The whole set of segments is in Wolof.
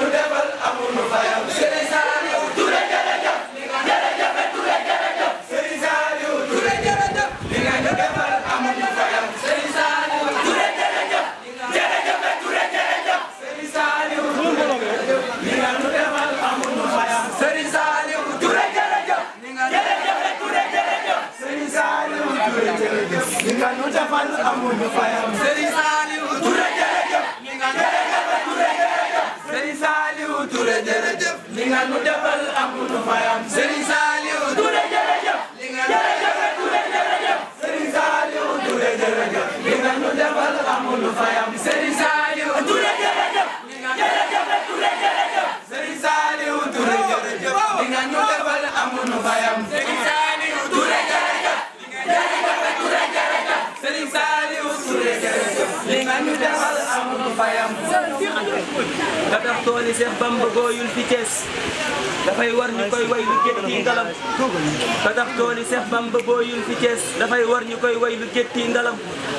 nu defal amuñu fayam Serigne Saliou Touré jërëjëf jërëjëf Touré jërëjëf Serigne Saliou Touré jërëjëf li nga ñu defal amuñu fayam Serigne Saliou Touré jërëjëf jërëjëf Touré jërëjëf Serigne Saliou li nga ñu defal amuñu fayam Serigne Saliou Touré jërëjëf jërëjëf Touré jërëjëf Serigne Saliou Touré jërëjëf li nga ñu defal amuñu fayam Serigne Saliou Touré jërëjëf jërëjëf Touré jërëjëf Serigne Saliou Touré jërëjëf li nga ñu defal amuñu fayam Serigne Saliou Touré jërëjëf jërëjëf Touré jërëjëf Serigne Saliou Touré jërëjëf li nga ñu defal amuñu fayam Serigne Saliou Touré jërëjëf jërëjëf Touré jërëjëf Serigne Saliou Touré jërëjëf li nga ñu defal amuñu fayam Serigne Saliou Touré jërëjëf jërëjëf Touré jërëjëf Serigne Saliou Touré jërëjëf li nga ñu defal amuñu fayam ka tax tooli Seex Bamba gooyul fi Cees dafay war ñu koy way lu gétti ngalam ka tax tooli Seex Bamba gooyul fi Cees dafay war ñu koy way lu gétti ngalam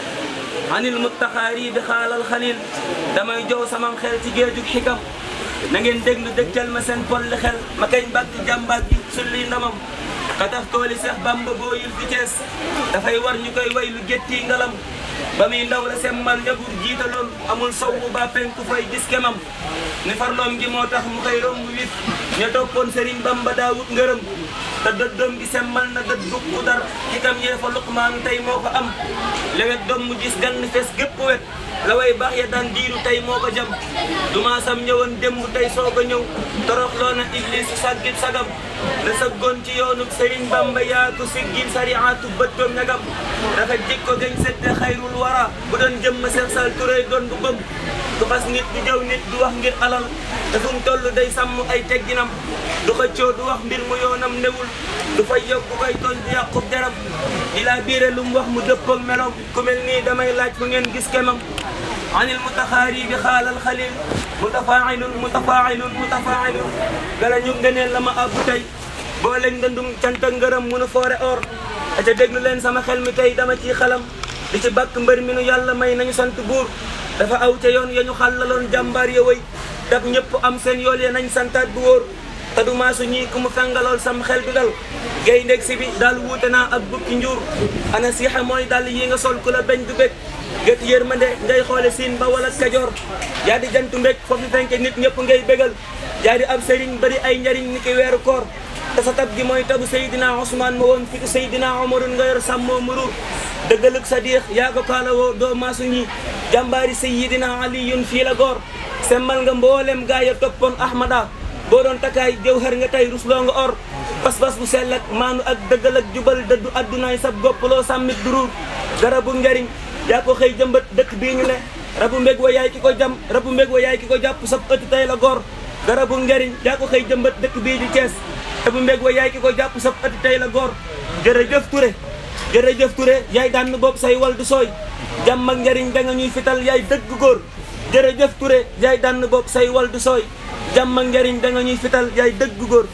anil muttaxaari bi xaalal xalil damay jow samam xel ci géejug xikam na ngeen déglu dëgtal ma seen polli xel ma kañ bàkk jàmbaat gi sulli ndamam ka tax tooli Seex Bamba gooyul fi Cees dafay war ñu koy way lu gétti ngalam ba muy ndaw la semmal ñabur jiitaloon amul sowwu ba penku fay gis kemam ni farloom gi moo tax mu koy romb wit ña toppoon Sëriñ Bamba daawut ngërëm te dëddoom gi semmal na dëdd ku dar xikam yee fa luqmaan tey moo ko am lewet doom mu gis gan fes gépp wet la way baax ya daan diiru tey moo ko jam duma sam ñëwoon démb tey soog a ñëw toroxloo na iblis saggit sagam la saggoon ci yoonu Sëriñ Bamba yaa ko siggil sariatu bëttoom ñagam rafet jikko gañ sedde xayrul wara bu doon jëmm Seex Sall Touré doon bu bëgg du xas nit du jëw nit du wax ngir alal te fu mu toll day sàmm ay tegginam du xëccoo du wax mbir mu yoonam newul du fay yokk koy tooñ du yàqub deram di laa biire lu mu wax mu dëppoog meloom ku mel nii damay laaj fu ngeen gis kemam anil mutaxaari bi xaalal xalil mutafailun mutafailun mutafailun gala ñu ngëneel la ma abbu tey boo leen ngëndum cant ak ngërëm munu foore or aca déglu leen sama xel mi tey dama ciy xalam di ci bàkk mbër mi nu yàlla may nañu sant buur dafa aw ca yoon ya ñu xàllaloon jàmbaar ya wëy dab ñëpp am seen yool ya nañ santaat bu wóor te du maasu ñii ku mu fengalool sam xel du dal gay ndeg si bi daal wuute naa ak bukki njuur ana siixa mooy dal yi nga sol ku la beñ du bég gët yërmande ngay xoole siin ba wala kajoor yaa di jantu mbég foofu fenke nit ñëpp ngay bégal yaa di ab sëriñ bari ay njariñ ni ki weeru koor te sa tab gi mooy tabu Seydina Ousmane ma woon fitu Seydina Omarun nga yor sàmmoo muruur dëggalug sa diix yaa ko kaalawoo doo maasu ñi jàmbaari Seydina Aliyun fii la góor semmal nga mboolem gaa ya toppoon Ahmada boo doon takkaay jëwhër nga tey rusloo nga or pas-pas bu sell ak maanu ak dëggal ak jubal dëddu addunaay sab goppaloo sàmmit duruur garabu njariñ yaa ko xëy jëmbat dëkk bii ñu ne rabu mbég wa yaay ki ko jam rabu mbég wa yaay ki ko jàpp sab ëtt tey la góor garabu njariñ yaa ko xëy jëmbat dëkk bii di Cees rabu mbég wa yaay ki ko jàpp sab ëtt tey la góor jërëjëf Touré jërëjëf Touré yaay daan bopp say wal du sooy jàmm ak njariñ da nga ñuy fital yaay dëgg góor jërëjëf Touré yaay daan bopp say wal du sooy jàmm ak njariñ da nga ñuy fital yaay dëgg góor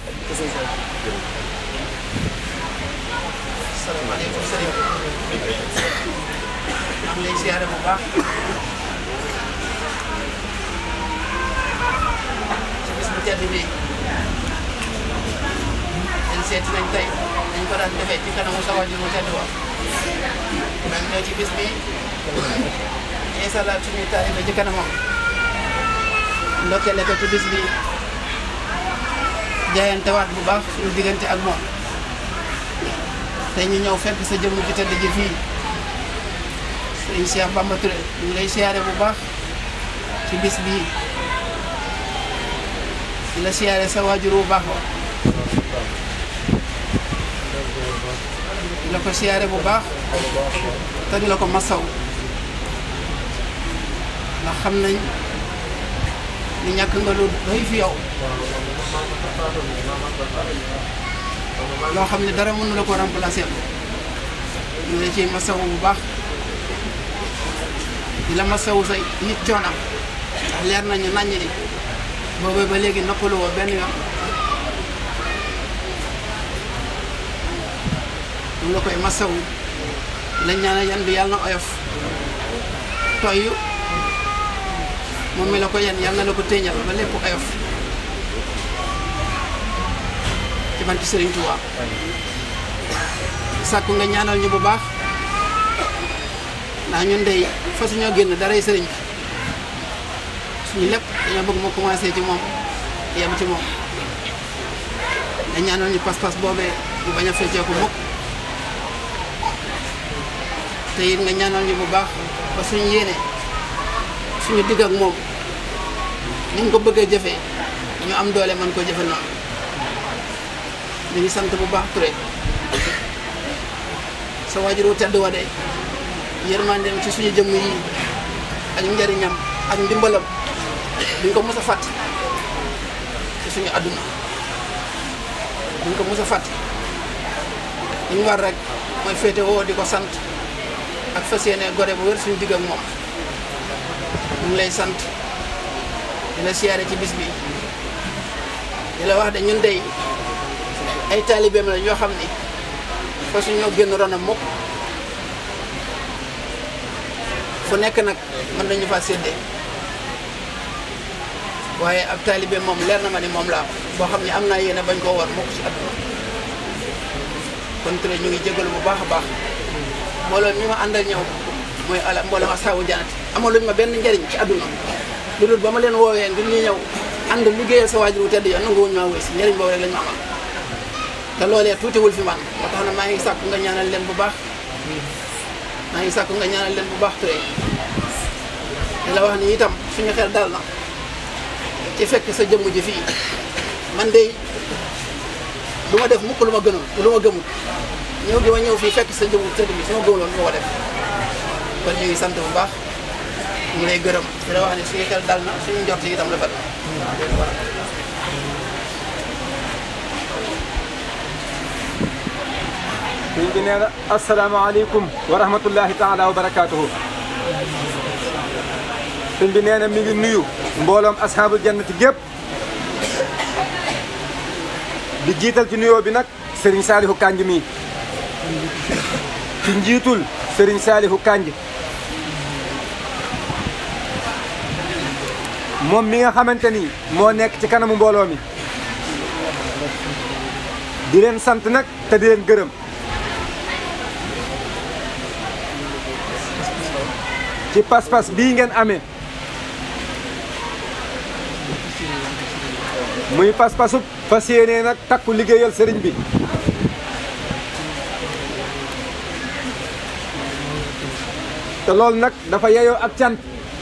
salaamaaleykum sëriñ maa ngi lay siyaare bu baax ci bis bu tedd bi dañ seeti nañ tey dañ ko daan defee ci kanamu sa wajur mu tedd wa dañ ñëw ci bis bi yeesalaat suñuy taalibe ci kanamam ndokkele ko ci bis bi jaayantewaat bu baax suñu diggante ak moom tey ñu ñëw fekk sa jëmm ji tëdd ji fii sëñ Cheikh Bamba Touré ñu ngi lay siyaare bu baax ci bis bii di la siyaare sa waajur bu baax wa di la ko siyaare bu baax te di la ko masaw ndax xam nañ ni ñàkk nga lu doy fi yow loo xam ne dara mënu la ko remplacer ñu ngi la ciy masawu bu baax di la masawu say nit coonam ndax leer nañu naññ ni boobee ba léegi noppalu woo benn yoon ñu la koy masawu lañ ñaanal yan bi yàlla na oyof toyyu moom mi la ko yan yàlla na la ko téeñal ba lépp oyof ci barke Serigne Touba sàkku nga ñaanal ñu bu baax ndax ñun dey fa suñoo génn daray sëriñ bi suñu lépp dañoo bëgg mu commencé ci moom yem ci moom nga ñaanal ñu pas-pas boobee bu bañ a feccee ko mukk te it nga ñaanal ñu bu baax ba suñu yéene suñu digg ak moom ni nga ko bëggee jëfee ñu am doole mën ko jëfe noonu ñu ngi sant bu baax Touré sa waajur wu tedd wa de yërmandeem ci suñu jëmm yi ak njariñam ak ndimbalam duñ ko mës a fàtte ci suñu àdduna duñ ko mës a fàtte li ñu war rek mooy féete woo di ko sant ak fas yéene gore bu wér suñu digg ak moom ñu ngi lay sant di la siyaare ci bis bi di la wax de ñun dey ay taalibeem la ñoo xam ni fa suñoo génn ronam mukk fu nekk nag mën nañu fa séddee waaye ab taalibe moom leer na ma ni moom la am boo xam ne am naa yéene bañ koo war mukk ci àdduna kon Touré ñu ngi jégalu bu baax a baax mbooloo mi ma àndal ñëw mooy ala mbooloo asaabu janati amaluñ ma benn njariñ ci àdduna lu dul ba ma leen woowee ngir ñu ñëw ànd liggéeyal sa waajur wu tedd ya nanguwuñ maa wéy si njariñ boobu rek lañ ma amal te loolee tuutiwul fi man ba tax na maa ngi sàkku nga ñaanal leen bu baax maa ngi sàkku nga ñaanal leen bu baax Touré di la wax ni itam suñu xel dal na ci fekk sa jëmm ji fii man de du ma def mukk lu ma gënul lu ma gëmul ñëw gi ma ñëw fii fekk sa jëmm tëdd bi su ma gëmuloon du ma ko def kon ñu ngi sant bu baax ñu ngi lay gërëm di la wax ni suñu xel dal na suñu njort yi itam rafet na sëñ bi nee na asalaamaaleykum wa rahmatullahi taala wa barakaatuhu sëñ bi nee na mi ngi nuyu mbooloom ashaabul jannati gépp di jiital ci nuyoo bi nag Serigne Saalihu Kanj mii ci njiitul Serigne Saalihu Kanj moom mi nga xamante ni moo nekk ci kanamu mbooloo mi di leen sant nag te di leen gërëm ci pas-pas bii ngeen amee muy pas-pasu fas yéenee nag takku liggéeyal sëriñ bi te loolu nag dafa yeyoo ak cant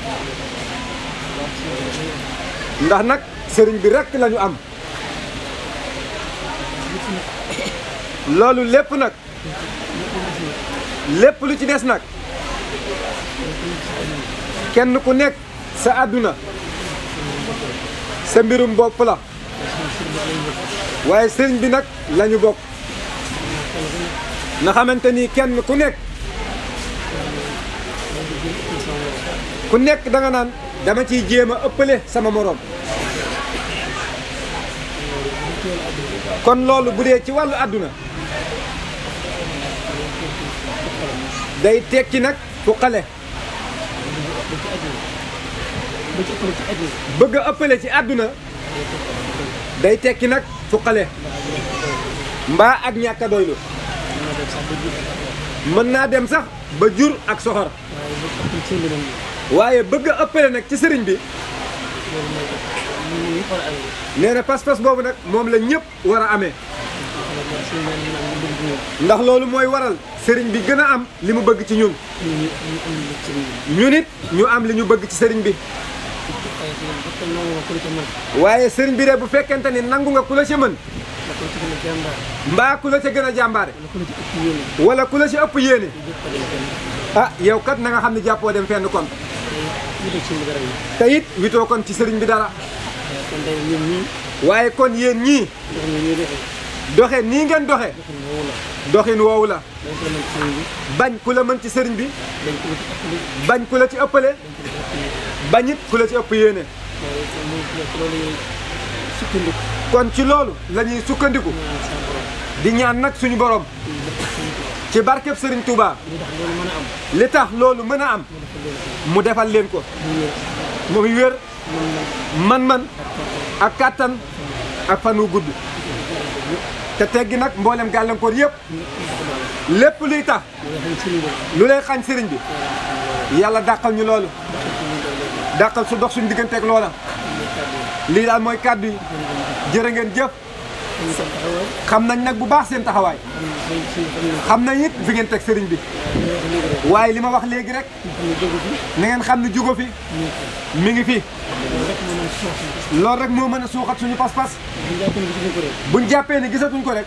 ndax nag sëriñ bi rekk lañu am loolu lépp nag lépp lu ci des nag kenn ku nekk sa àdduna sa mbirum bopp la waaye sëriñ bi nag lañu bokk na xamante ni kenn ku nekk ku nekk da nga naan dama ciy jéem a ëppale sama moroom kon loolu bu dee ci wàllu àdduna day tekki nag fu xale bëgg a ëppale ci àdduna day tekki nag fu xale mbaa ak ñàkk a doylu mën naa dem sax ba jur ak soxor waaye bëgg a ëppale nag ci sëriñ bi nee na pas-pas boobu nag moom la ñëpp war a amee ndax loolu mooy waral sëriñ bi gën a am li mu bëgg ci ñun ñun it ñu am li ñu bëgg ci sëriñ bi waaye sëriñ bi de bu fekkente ni nangu nga ku la ca mën mbaa ku la ca gën a jàmbaare wala ku la ca ëpp yéene ah yow kat na nga xam ne jàppoo dem fenn kon te it witoo kon ci sëriñ bi dara waaye kon yéen ñii doxe nii ngeen doxe doxin woowu la bañ ku la mën ci sëriñ bi bañ ku la ci ëppale bañit ku la ci ëpp yéene kon ci loolu la ñuy sukkandiku di ñaan nag suñu borom ci barkeb sëriñ Touba li tax loolu mën a am mu defal leen ko muy wér man-man ak kàttan ak fan wu gudd te teggi nag mboolem gàllankoor yëpp lépp luy tax lu lay xañ sëriñ bi yàlla dàqal ñu loolu dàqal su dox suñu digganteeg loola lii daal mooy kàddu yi jërë ngeen jëf xam nañ nag bu baax seen taxawaay xam nañ it fi ngeen teg sëriñ bi waaye li ma wax léegi rek na ngeen xam ne jugo fi mi ngi fi loolu rek moo mën a suuxat suñu pas-pas buñ jàppee ni gisatuñ ko rek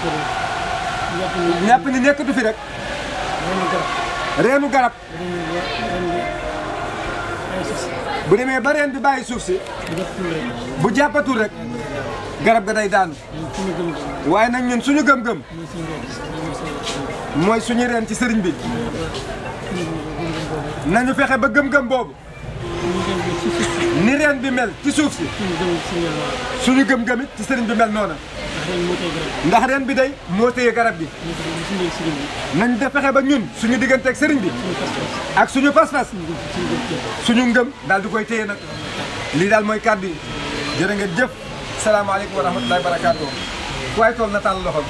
ñàpp ni nekkatu fi rek reenu garab bu demee ba reen bi bàyyi suuf si bu jàppatul rek garab ga day daanu waaye nag ñun suñu gëm-gëm mooy suñu reen ci sëriñ bi nañu fexe ba gëm-gëm boobu ni reen bi mel ci suuf si suñu gëm-gëm it ci sëriñ bi mel noona ndax reen bi day moo téye garab gi nañ de fexe ba ñun suñu digganteeg sëriñ bi ak suñu pas-pas suñu ngëm daal di koy téye nag lii daal mooy kàddu yi jërë ngeen jëf salaamaaleykum wa rahmatullahi wa barakaatu waaye tool na tàll loxo